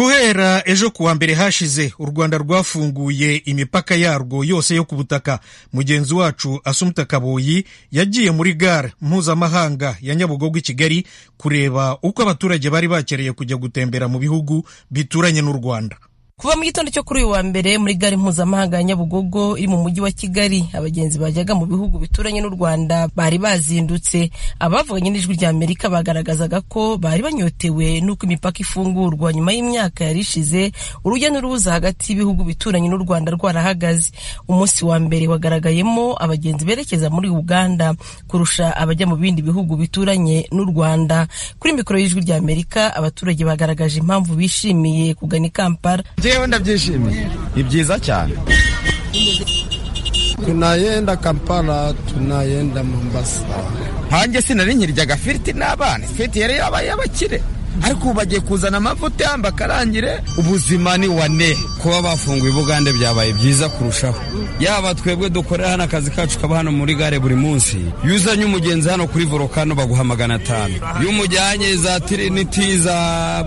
guhera ejo kuwa mbere hashize u rwanda rwafunguye imipaka yarwo yose yo ku butaka mugenzi wacu asumta kaboyi yagiye muri gare mpuzamahanga ya nyabugogo i kigali kureba uko abaturage bari bakereye kujya gutembera mu bihugu bituranye n'u rwanda kuva mu gitondo cyo kuri uyu wa mbere muri gare mpuzamahanga ya nyabugogo iri mu mujyi wa kigali abagenzi bajyaga mu bihugu bituranye n'u rwanda bari bazindutse abavuganye n'ijwi rya amerika bagaragazaga ko bari banyotewe n'uko imipaka ifungurwa nyuma y'imyaka yari ishize urujya n'uruza hagati y'ibihugu bituranye n'u rwanda rwarahagaze umunsi wa mbere wagaragayemo abagenzi berekeza muri uganda kurusha abajya mu bindi bihugu bituranye n'u rwanda kuri mikoro y'ijwi rya amerika abaturage bagaragaje impamvu bishimiye kugana i kampala jewe ndabyishimiye ni byiza cyane tunayenda kampala tunayenda mombasa hanjye sinari nkiryaga firiti n'abana ifiriti yari yabaye abakire ariko ubu bagiye kuzana amavuta bakarangire ubuzima ni wane kuba bafunguye ubugande byabaye byiza kurushaho yaba twebwe dukorera hano akazi kacu kaba hano muri gare buri munsi iyo uzanye umugenzi hano kuri volokano baguha magana atanu iyo umujyanye za tiriniti za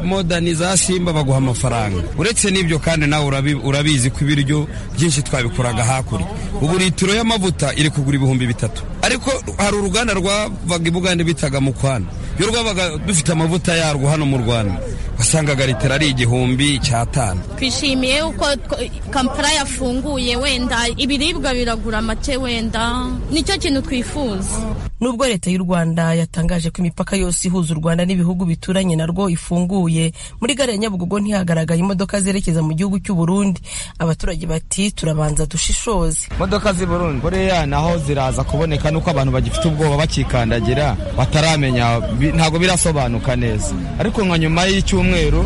modani za simba baguha amafaranga uretse n'ibyo kandi nawe urabizi ko ibiryo byinshi twabikoraga hakurya ubu litiro y'amavuta iri kugura ibihumbi bitatu ariko hari uruganda rwavaga ibugande bitaga mu kwana yo rwabaga dufite amavuta yarwo hano mu rwanda wasangaga litiro ari igihumbi icyatanu twishimiye uko kampala yafunguye wenda ibiribwa biragura make wenda nicyo kintu twifuza nubwo leta y'u rwanda yatangaje ko imipaka yose ihuza u rwanda n'ibihugu bituranye narwo ifunguye muri gare ya nyabugogo ntihagaragaye imodoka zerekeza mu gihugu cy'u burundi abaturage bati turabanza dushishoze imodoka z'i burundi buriya naho ziraza kuboneka nuko abantu bagifite ubwoba bakikandagira bataramenya ntabwo birasobanuka neza ariko nka nyuma y'icyumweru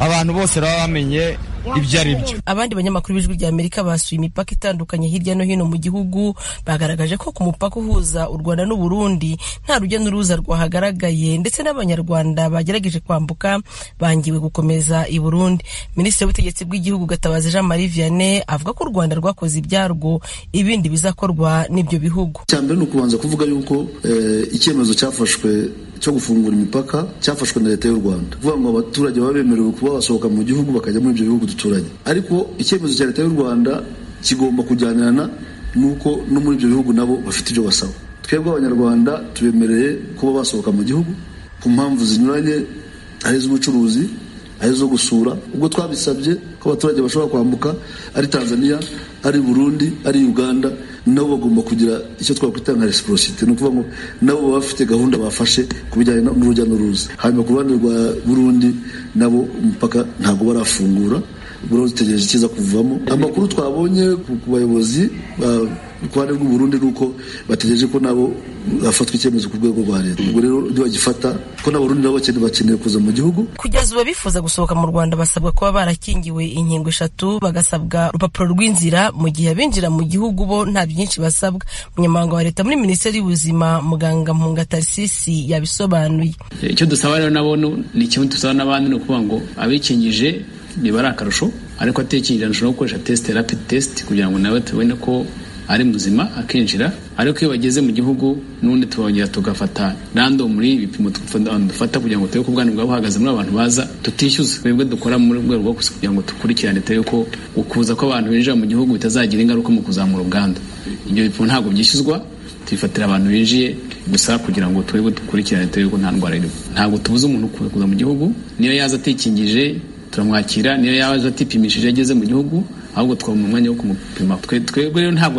abantu bose baba bamenye ibyo ari byo abandi banyamakuru b'ijwi rya amerika basuye imipaka itandukanye hirya no hino mu gihugu bagaragaje ko ku mupaka uhuza u rwanda n'u burundi nta rujya n'uruza rwahagaragaye ndetse n'abanyarwanda bagerageje kwambuka bangiwe gukomeza i burundi minisitiri w'ubutegetsi bw'igihugu gatabazi jean marie vianney avuga ko u rwanda rwakoze ibyarwo ibindi bizakorwa n'ibyo bihugu icya mbere ni ukubanza kuvuga yuko icyemezo cyafashwe cyo gufungura imipaka cyafashwe na leta y'u rwanda kuvuga ngo abaturage baba bemerewe kuba basohoka mu gihugu bakajya muri ibyo bihugu duturanye ariko icyemezo cya leta y'u rwanda kigomba kujyanirana n'uko no muri ibyo bihugu nabo bafite ibyo basaba twebwe abanyarwanda tubemereye kuba basohoka mu gihugu ku mpamvu zinyuranye ari iz'ubucuruzi ari izo gusura ubwo twabisabye ko abaturage bashobora kwambuka ari tanzania ari burundi ari uganda nabo bagomba kugira icyo twakwita nka resiporosite ni ukuvuga ngo nabo baba bafite gahunda bafashe ku bijyanye n'urujya n'uruza hanyuma ku ruhande rwa burundi nabo umupaka ntabwo barafungura dutegereje icyiza kuvamo amakuru twabonye ku bayobozi ruhande rw'u Burundi ni uko bategereje ko nabo hafatwa icyemezo ku rwego rwa leta ubwo rero ntibagifata ko n'abarundi nabo bakeneye kuza mu gihugu kugeza ubu abifuza gusohoka mu rwanda basabwa kuba barakingiwe inkingo eshatu bagasabwa urupapuro rw'inzira mu gihe abinjira mu gihugu bo nta byinshi basabwa umunyamabanga wa leta muri minisiteri y'ubuzima muganga mpunga tarisisi yabisobanuye icyo dusaba rero nabo ni kimwe dusaba n'abandi ni ukuvuga ngo abikingije nibari akarusho ariko atekingira nshobora gukoresha tesite rapidi tesite kugira ngo nawe tubone ko ari muzima akinjira ariko iyo bageze mu gihugu n'ubundi tubongera tugafata random muri ibipimo dufata kugira ngo turebe ko ubwana bwaba buhagaze muri abantu baza tutishyuza twebwe dukora muri rwego rwo kugira ngo dukurikirane turebe ko ukuza kw'abantu binjira mu gihugu bitazagira ingaruka mu kuzamura ubwandu ibyo bipimo ntabwo byishyuzwa tubifatira abantu binjiye gusa kugira ngo turebe dukurikirane turebe ko nta ndwara irimo ntabwo tubuze umuntu kuza mu gihugu niyo yaza atikingije turamwakira niyo yaza atipimishije ageze mu gihugu ahubwo twabona umwanya wo kumupima twebwe rero ntabwo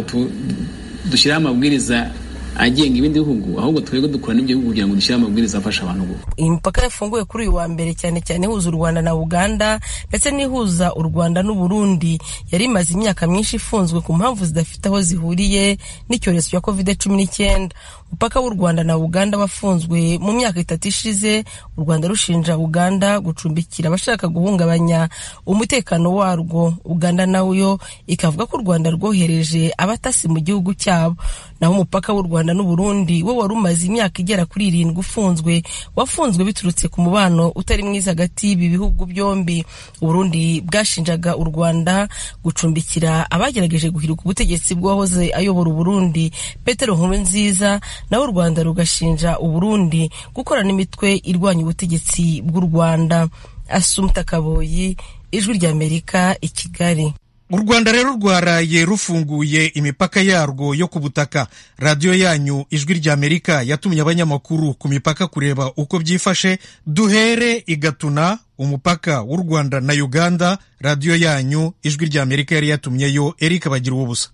dushyiraho amabwiriza agenga ibindi bihugu ahubwo twebwe dukora n'ibyo bihugu kugira ngo dushyire amabwiriza afasha abantu gukora imipaka yafunguwe kuri uyu wa mbere cyane cyane ihuza u rwanda na uganda ndetse n'ihuza u rwanda n'u burundi yari imaze imyaka myinshi ifunzwe ku mpamvu zidafite aho zihuriye n'icyorezo cya covid cumi n'icyenda umupaka w'u rwanda na uganda wafunzwe mu myaka itatu ishize u rwanda rushinja uganda gucumbikira abashaka guhungabanya umutekano warwo uganda nayo ikavuga ko u rwanda rwohereje abatasi mu gihugu cyabo naho umupaka w'u rwanda n'uburundi wo wari umaze imyaka igera kuri irindwi ufunzwe wafunzwe biturutse ku mubano utari mwiza hagati y'ibi bihugu byombi uburundi bwashinjaga u rwanda gucumbikira abagerageje guhirika ubutegetsi bw'uwahoze ayobora uburundi petero nkuru nziza naho u rwanda rugashinja uburundi gukorana n'imitwe irwanya ubutegetsi bw'u rwanda asumta kaboyi ijwi ry'amerika i kigali u rwanda rero rwaraye rufunguye imipaka yarwo yo ku butaka radiyo yanyu ijwi ry'amerika yatumye abanyamakuru ku mipaka kureba uko byifashe duhere igatuna umupaka w'u rwanda na uganda radiyo yanyu ijwi ry'amerika yari yatumyeyo erika bagira ubusa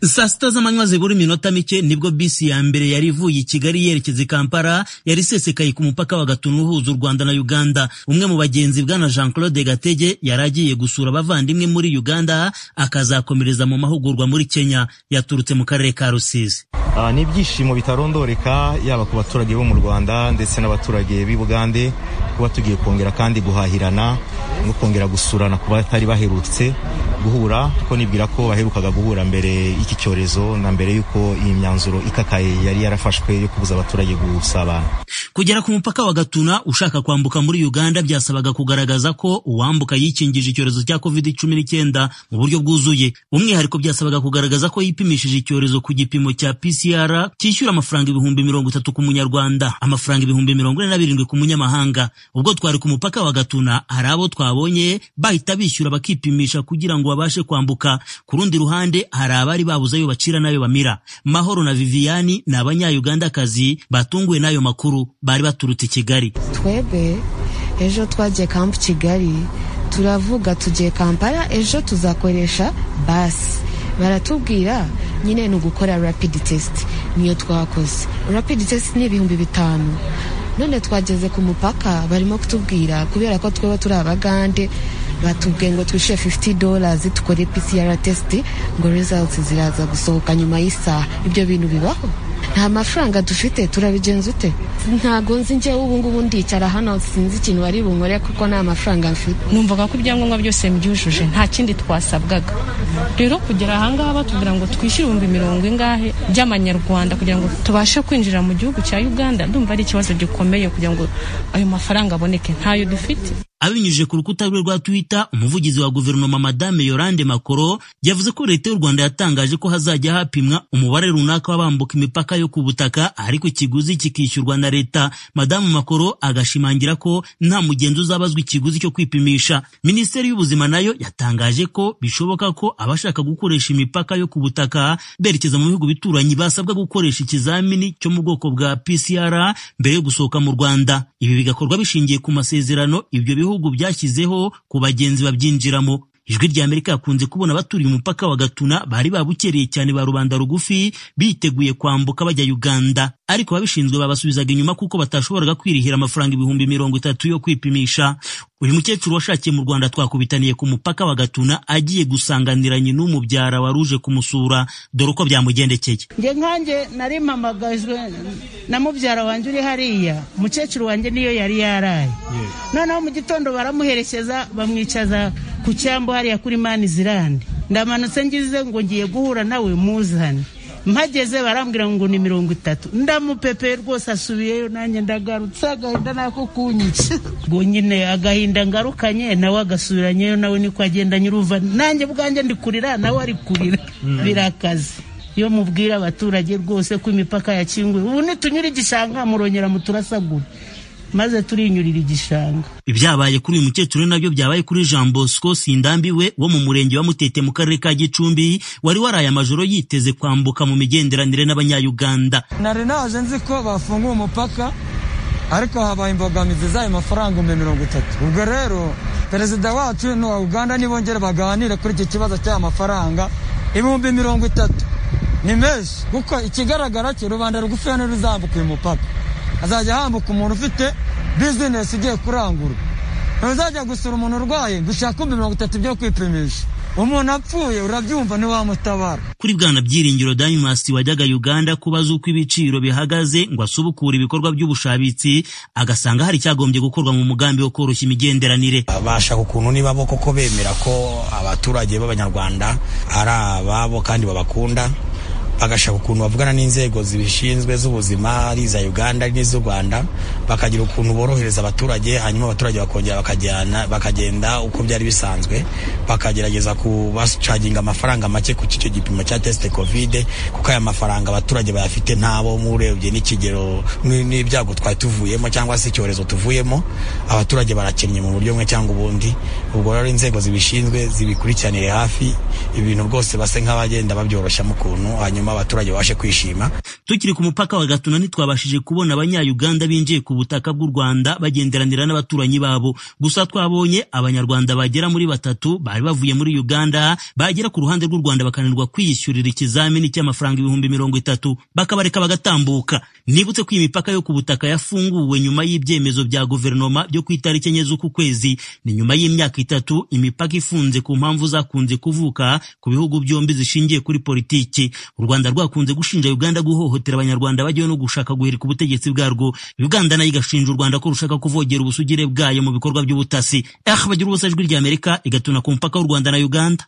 saa sita z'amanywa zibura iminota mike nibwo bisi ya mbere yari ivuye i kigali yerekeza i kampala yari isesekaye ku mupaka wa gatunu uhuza u rwanda na uganda umwe mu bagenzi bwana jean claude gatege yari agiye gusura abavandimwe muri uganda akazakomereza mu mahugurwa muri kenya yaturutse mu karere ka rusizi ni ibyishimo bitarondoreka yaba ku baturage bo mu rwanda ndetse n'abaturage b'i bugande kuba tugiye kongera kandi guhahirana no kongera gusurana ku batari baherutse guhura ko nibwira ko baherukaga guhura mbere iki cyorezo na mbere y'uko iyi myanzuro ikakaye yari yarafashwe yo kubuza abaturage gusabana kugera ku mupaka wa gatuna ushaka kwambuka muri uganda byasabaga kugaragaza ko uwambuka yikingije icyorezo cya covid cumi n'icyenda mu buryo bwuzuye umwihariko byasabaga kugaragaza ko yipimishije icyorezo ku gipimo cya pcr cyishyura amafaranga ibihumbi mirongo itatu ku munyarwanda amafaranga ibihumbi mirongo ine na birindwi ku munyamahanga ubwo twari ku mupaka wa gatuna hari abo twabonye bahita bishyura bakipimisha kugira ngo babashe kwambuka ku rundi ruhande hari abari babuze ayo bacira n'ayo bamira mahoro na viviyani ni abanyayugandakazi batunguwe n'ayo makuru bari baturutse i kigali twebwe ejo twagiye kampu kigali turavuga tugiye kampala ejo tuzakoresha basi baratubwira nyine ni ugukora rapidi tesiti niyo twakoze rapidi tesiti ni ibihumbi bitanu none twageze ku mupaka barimo kutubwira kubera ko tweba turi abagande batubwiye ngo twishyure 50 dollars dukore PCR test ngo results ziraza gusohoka nyuma y'isaha ibyo bintu bibaho nta mafaranga dufite turabigenza ute ntago nzi njyewe ubu ngubu ndicara hano sinzi ikintu wari bunkore kuko nta mafaranga mfite numvaga ko ibyangombwa byose mbyujuje nta kindi twasabwaga rero kugera ahangaha batubwira ngo twishyure ibihumbi mirongo ingahe by'amanyarwanda kugira ngo tubashe kwinjira mu gihugu cya uganda ndumva ari ikibazo gikomeye kugira ngo ayo mafaranga aboneke ntayo dufite abinyujije ku rukuta rwe rwa twitter umuvugizi wa guverinoma madame yorande makoro yavuze ko leta y'u rwanda yatangaje ko hazajya hapimwa umubare runaka w'abambuka imipaka yo ku butaka ariko ikiguzi kikishyurwa na leta madamu makoro agashimangira ko nta mugenzi uzabazwa ikiguzi cyo kwipimisha minisiteri y'ubuzima nayo yatangaje ko bishoboka ko abashaka gukoresha imipaka yo ku butaka berekeza mu bihugu bituranyi basabwa gukoresha ikizamini cyo mu bwoko bwa pcr mbere yo gusohoka mu rwanda ibi bigakorwa bishingiye ku masezerano ibyo bihugu bihugu byashyizeho ku bagenzi babyinjiramo ijwi rya amerika yakunze kubona abaturiye umupaka wa gatuna bari babukereye cyane ba rubanda rugufi biteguye kwambuka bajya uganda ariko ababishinzwe babasubizaga inyuma kuko batashoboraga kwirihira amafaranga ibihumbi mirongo itatu yo kwipimisha uyu mukecuru washakiye mu rwanda twakubitaniye ku mupaka wa gatuna agiye gusanganiranye n'umubyara waruje kumusura dore uko byamugendekeye nge nkanjye nari mpamagajwe na mubyara wanjye uri hariya umukecuru wanjye niyo yari yaraye noneho mu gitondo baramuherekeza bamwicaza ku cyambu hariya kuri mani zirande ndamanutse ngize ngo ngiye guhura nawe muzane mpageze barambwira ngo ni mirongo itatu ndamupepe rwose asubiyeyo nanjye ndagarutse agahinda nako kunyica ngo nyine agahinda ngarukanye nawe agasubiranyeyo nawe niko agenda nyir'uva nanjye bwanjye ndi kurira nawe ari kurira birakaze iyo mubwira abaturage rwose ko imipaka yakinguye ubu nitunyura igishanga murongera muturasagura maze turinyurira igishanga ibyabaye kuri uyu mukecuru nabyo byabaye kuri jean bosco sindambiwe wo mu murenge wa mutete mu karere ka gicumbi wari waraye amajoro yiteze kwambuka mu migenderanire n'abanyayuganda nari naje nzi ko bafunguye umupaka ariko habaye imbogamizi z'ayo mafaranga ibihumbi mirongo itatu ubwo rero perezida wacu n'uwa uganda nibongere baganire kuri iki kibazo cy'aya mafaranga ibihumbi mirongo itatu ni menshi kuko ikigaragara cyo rubanda rugufi ntiruzambuka uyu mupaka azajya hambuka umuntu ufite bizinesi igiye kurangura ntuzajya gusura umuntu urwaye ngo ushake mirongo itatu byo kwipimisha umuntu apfuye urabyumva ntiwamutabara kuri bwana byiringiro dayimasi wajyaga uganda kubaza uko ibiciro bihagaze ngo asubukure ibikorwa by'ubushabitsi agasanga hari icyagombye gukorwa mu mugambi wo koroshya imigenderanire bashaka ukuntu niba bo koko bemera ko abaturage b'abanyarwanda ari ababo kandi babakunda bagashaka ukuntu bavugana n'inzego zibishinzwe z'ubuzima ari iza uganda ari n'iz'u rwanda bakagira ukuntu borohereza abaturage hanyuma abaturage bakongera bakajyana bakagenda uko byari bisanzwe bakagerageza kubacaginga amafaranga make ku cyo gipimo cya tesite kovide kuko aya mafaranga abaturage bayafite ntabo murebye n'ikigero n- n'ibyago twari tuvuyemo cyangwa se icyorezo tuvuyemo abaturage barakennye mu buryo bumwe cyangwa ubundi ubwo rero inzego zibishinzwe zibikurikiranire hafi ibintu rwose base nk'abagenda babyoroshya mu kuntu hanyuma abaturage babashe kwishima tukiri ku mupaka wa gatuna ntitwabashije kubona abanyayuganda binjiye ku butaka bw'u rwanda bagenderanira n'abaturanyi babo gusa twabonye abanyarwanda bagera muri batatu bari bavuye muri uganda bagera ku ruhande rw'u rwanda bakananirwa kwiyishyurira ikizamini cy'amafaranga ibihumbi mirongo itatu bakabareka bagatambuka nibutse ko iyi mipaka yo ku butaka yafunguwe nyuma y'ibyemezo bya guverinoma byo ku itariki enye z'uku kwezi ni nyuma y'imyaka itatu imipaka ifunze ku mpamvu zakunze kuvuka ku bihugu byombi zishingiye kuri politiki u rwanda rwakunze gushinja uganda guhohotera abanyarwanda bajyayo no gushaka guhirika ubutegetsi bwarwo uganda nayo igashinja u rwanda ko rushaka kuvogera ubusugire bwayo mu bikorwa by'ubutasi ah bagira ubusa ijwi ry'amerika igatuna ku mupaka w'u rwanda na uganda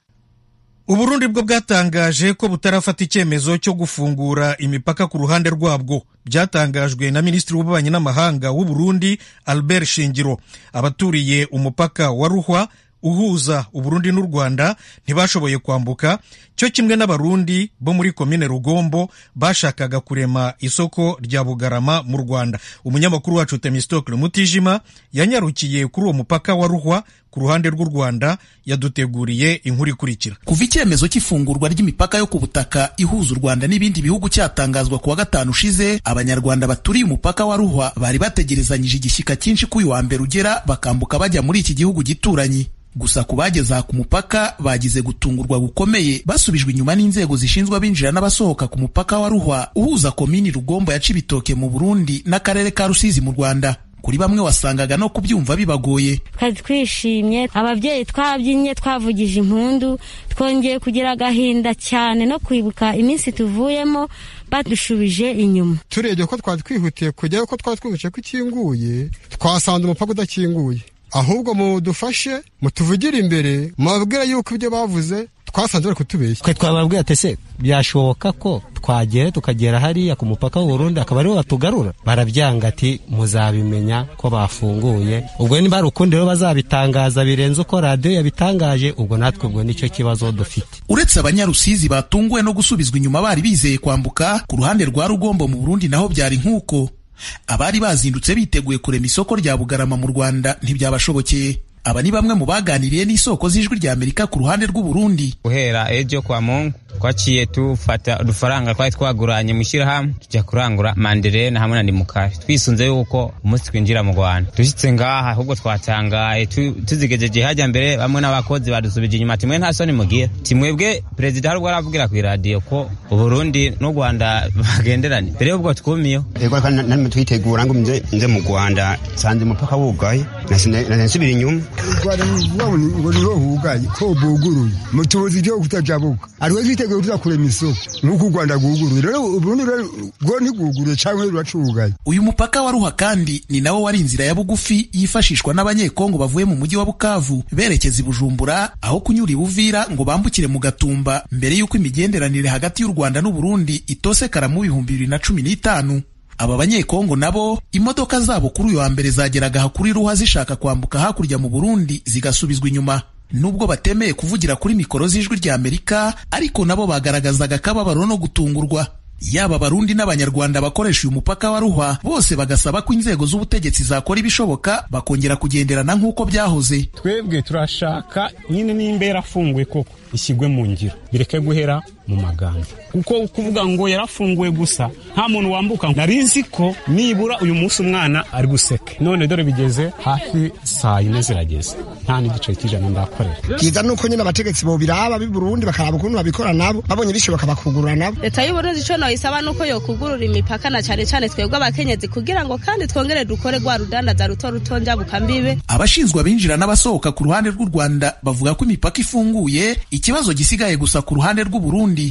uburundi bwo bwatangaje ko butarafata icyemezo cyo gufungura imipaka ku ruhande rwabwo byatangajwe na minisitiri w'ububanyi n'amahanga w'u Burundi albert shingiro abaturiye umupaka wa ruhwa uhuza uburundi n'u rwanda ntibashoboye kwambuka cyo kimwe n'abarundi bo muri komine rugombo bashakaga kurema isoko rya bugarama mu rwanda umunyamakuru wacu temistokle mutijima yanyarukiye kuri uwo mupaka wa ruhwa ku ruhande rw'u rwanda yaduteguriye inkuru ikurikira Kuva icyemezo cy'ifungurwa ry'imipaka yo ku butaka ihuza u Rwanda n'ibindi bihugu cyatangazwa ku wa gatanu ushize, abanyarwanda baturiye umupaka wa Ruhwa bari bategerezanyije igishyika cyinshi ko uyu wa mbere ugera bakambuka bajya muri iki gihugu gituranyi. Gusa ku bageze aha ku mupaka bagize gutungurwa gukomeye basubijwe inyuma n'inzego zishinzwe abinjira n'abasohoka ku mupaka wa Ruhwa uhuza komini Rugombo ya Cibitoke mu Burundi n'akarere ka Rusizi mu Rwanda. Kuri bamwe wasangaga no kubyumva bibagoye. twari twishimye ababyeyi twabyinnye twavugije impundu twongeye kugira agahinda cyane no kwibuka iminsi tuvuyemo badushubije inyuma turebye ko twari twihutiye kujyayo ko twari twumvise ko ikinguye twasanze umupaka udakinguye ahubwo mudufashe mutuvugire imbere mubabwire yuko ibyo bavuze twasanze bari kutubeshya twe twababwira ati ese byashoboka ko twagera tukagera hariya ku mupaka w'uburundi akaba ariho batugarura barabyanga ati muzabimenya ko bafunguye ubwo niba hari ukundi rero bazabitangaza birenze uko radiyo yabitangaje ubwo natwe ubwo nicyo kibazo dufite Uretse abanyarusizi batunguwe no gusubizwa inyuma bari bizeye kwambuka ku ruhande rwa Rugombo mu Burundi naho byari nk'uko abari bazindutse biteguye kurema isoko rya Bugarama mu Rwanda ntibyabashobokeye aba ni bamwe mu baganiriye n'isoko z'ijwi rya Amerika ku ruhande rw'u Burundi guhera ejo kwa mungu twaciye tufata udufaranga twari twaguranye mu shyirahamwe tujya kurangura manderena hamwe na nimukari twisunze yuko umunsi twinjira mu rwanda dushyitse ngaha ahubwo twatangaye tu- tuzigejeje hajya mbere bamwe n'abakozi badusubije inyuma timwe nta soni mugira timwebwe perezida hari ubwo aravugira ku iradiyo ko uburundi n'u rwanda bagenderanye mbere y'ubwo twumiyeho ego kandi narimo twitegura ngo nze nze mu rwanda nsanze umupaka wugaye nasigaye nsubira inyuma rwanda rwabona ngo niho hugaye ko buguruye mutubuze igihugu kutajabuka ariwe twiteguye tuzakurema isoko nk'uko u rwanda rwuguruye rero ubundi rero rwo ntirwuguruye cyangwa ruracugaye uyu mupaka wa Ruha kandi ni nawo wari inzira ya bugufi yifashishwa n'abanyekongo bavuye mu mujyi wa Bukavu berekeza i Bujumbura aho kunyura i Buvira ngo bambukire mu Gatumba mbere y'uko imigenderanire hagati y'u Rwanda n'u Burundi itosekara mu bihumbi bibiri na cumi n'itanu aba banyekongo nabo imodoka zabo kuri uyu wa mbere zageraga aha kuri Ruha zishaka kwambuka hakurya mu Burundi zigasubizwa inyuma nubwo batemeye kuvugira kuri mikoro z'ijwi rya Amerika ariko nabo bagaragazaga akababaro no gutungurwa yaba abarundi n'abanyarwanda bakoresha uyu mupaka wa ruhwa bose bagasaba ko inzego z'ubutegetsi zakora ibishoboka bakongera kugenderana nk'uko byahoze twebwe turashaka nyine nimba yarafunguye koko ishyirwe mu ngiro bireke guhera mu magambo kuko kuvuga ngo yarafunguye gusa nta muntu wambuka nari nzi ko nibura uyu munsi umwana ari guseke none dore bigeze hafi saa yine zirageze nta n'igice cy'ijana ndakorera byiza ni uko nyine abategetsi bobiraba b'i burundi bakaraba ukuntu babikora nabo babonye bishoboka bakugurura nabo leta y'uburundi icyo nayisaba ni uko yokugurura imipaka na cyane cyane twebwe abakenyezi kugira ngo kandi twongere dukore rwa rudandaza ruto ruto njabuka mbibe abashinzwe abinjira n'abasohoka ku ruhande rw'u rwanda bavuga ko imipaka ifunguye ikibazo gisigaye gusa ku ruhande rw'u burundi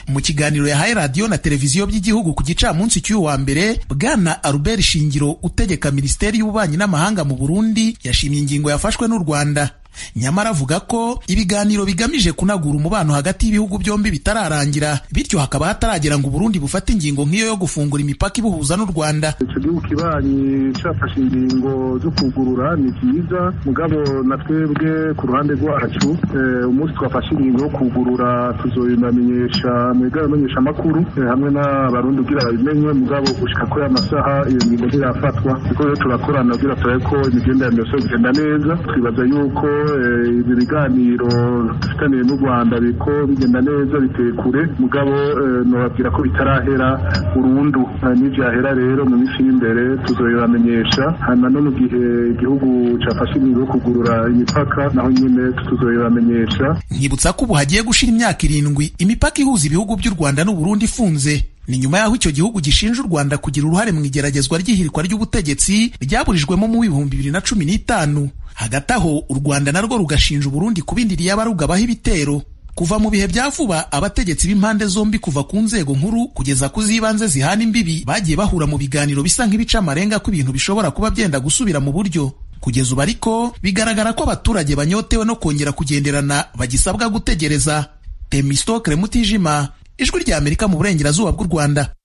mu kiganiro yahaye radiyo na televiziyo by'igihugu ku gicamunsi cy'uyu wa mbere bwana albert shingiro utegeka minisiteri y'ububanyi n'amahanga mu burundi yashimye ingingo yafashwe n'u rwanda nyamara avuga ko ibiganiro bigamije kunagura umubano hagati y'ibihugu byombi bitararangira bityo hakaba hataragira ngo Burundi bufate ingingo nk'iyo yo gufungura imipaka ibuhuza n'u Rwanda icyo gihugu kibanye cyafashe ingingo zo kugurura ni byiza mugabo na twebwe ku ruhande rwacu eh, umunsi twafashe ingingo yo kugurura tuzoyinamenyesha mwigara amenyesha amakuru hamwe n'abarundi kugira babimenye mugabo gushika kuri aya masaha iyo ngingo ntirafatwa kuko rero turakorana kugira turabe ko imigenderanire yose igenda neza twibaza yuko eh, ibi biganiro dufitaniye n'u rwanda biriko bigenda neza biteye kure mugabo eh, nobabwira ko bitarahera burundu Eh, nivyahera rero mu minsi y'imbere tuzoyibamenyesha hanyuma no mu gihe igihugu cafashe ingingo yo kugurura imipaka naho nyene tuzoyibamenyesha nkibutsa ko ubu hagiye gushira imyaka irindwi imipaka ihuza ibihugu by'u Rwanda n'u Burundi ifunze ni nyuma y'aho icyo gihugu gishinja u Rwanda kugira uruhare mu igeragezwa ry'ihirikwa ry'ubutegetsi ryaburijwemo mu w'ibihumbi bibiri na cumi n'itanu hagati aho u Rwanda narwo rugashinja Uburundi kubindiriye abarugabaho ibitero kuva mu bihe bya vuba abategetsi b'impande zombi kuva ku nzego nkuru kugeza ku z'ibanze zihana imbibi bagiye bahura mu biganiro bisa nk'ibica amarenga ko ibintu bishobora kuba byenda gusubira mu buryo kugeza ubu ariko bigaragara ko abaturage banyotewe no kongera kugenderana bagisabwa gutegereza temistokre mutijima ijwi ry'amerika mu burengerazuba bw'u rwanda